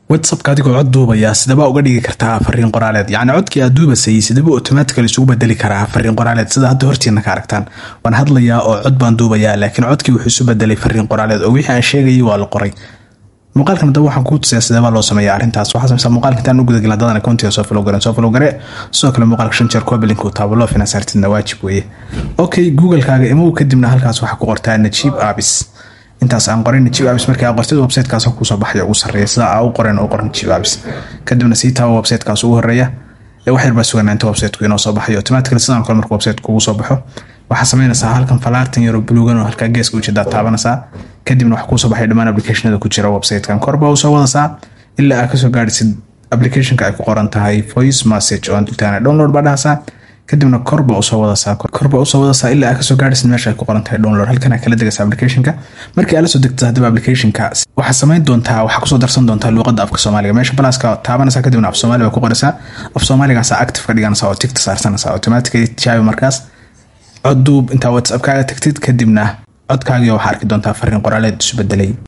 whatsappka adigoo cod duubaya sidaba uga dhigi kartaa fariin qoraaleed yacni codkii aad duubasay sidaba automatically isugu bedeli karaa fariin qoraaleed sida hadda hortiina ka aragtaan waan hadlayaa oo cod baan duubayaa laakiin codkii wuxuu isu bedelay fariin qoraaleed oo wixii aan sheegayay waa la qoray muuqaalkan hadaba waxaan kuu tusayaa sidaba loo sameeya arrintaas waxaa sameysaa muuqaalka intaan u gudagelin haddaan akoontiga soo follow garan soo follow gare sidoo kale muuqaalka shan jeer kuwa bilinku taabo loo finansartidna waajib weeye okay google-kaaga imow kadibna halkaas waxaa ku qortaa najiib abis intaas aan qorin najiib abis markii aa qortid websitekaas kuusoo baxaya ugu sarreeya sida aa u qoren u qor najiib abis kadibna sii taabo websitekaas ugu horeeya ee wax yar baa suganaa inta websiteku inoo soo baxayo automatically sidaan kale marka website kugu soo baxo waxaa sameynaysaa halkan falaartan yaro buluugan oo halkaa geeska ujeedaa taabanaysaa kadibna waxaa kuusoo baxay dhammaan applicationada ku jira websitekan korbaa usoo wadasaa ilaa aa kasoo gaadhisid applicationka ay ku qoran tahay voice message oo aan dultaana download baa dhahasaa kadibna korba usoo wadasaa korba usoo wadasaa ilaa aa kasoo gaadhisid meesha ay ku qoran tahay download halkan aa kala degaysa applicationka markii aa la soo degtid haddaba applicationka waxaa samayn doontaa waxaa kusoo darsan doontaa luuqadda afka soomaaliga meesha balaaska taabanaysaa kadibna af soomaali baa ku qoraysaa af soomaaligaasa active ka dhiganaysaa oo tigta saarsanaysaa automatically tijaabi markaas cod duub intaa whatsappkaaga tagtid kadibna codkaagii waxaa arki doontaa fariin qoraaleed isu bedelay